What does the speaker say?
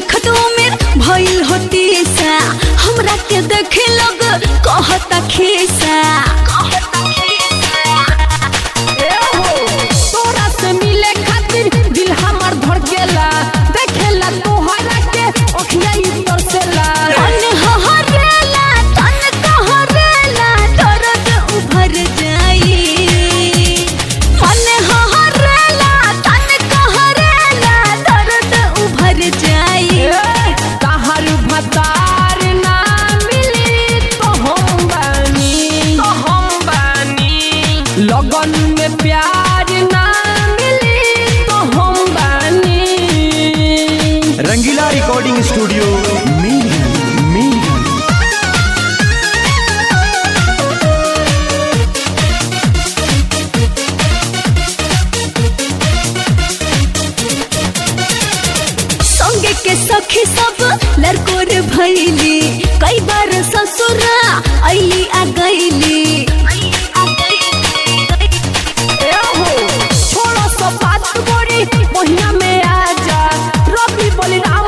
देखत उमेर भइल होती सा हमरा के देखे लोग कहता खीसा तोरा से मिले खातिर दिल हमर धड़केला देखेला तोहरा के अखिया ई तरसेला तन हहरेला तन कहरेला दर्द उभर जाई मन हहरेला तन कहरेला दर्द उभर जाई तहर भतार ना मिली तो हम बानी तो हम बानी लगन में प्यार ना मिली तो हम बानी रंगीला रिकॉर्डिंग स्टूडियो मीरगंज मीरगंज संगे के सखी सब लड़कोर भैली कई बार ससुरा अली आ गईली छोड़ो सब बात बोरी महिना में आजा रवि बलिराम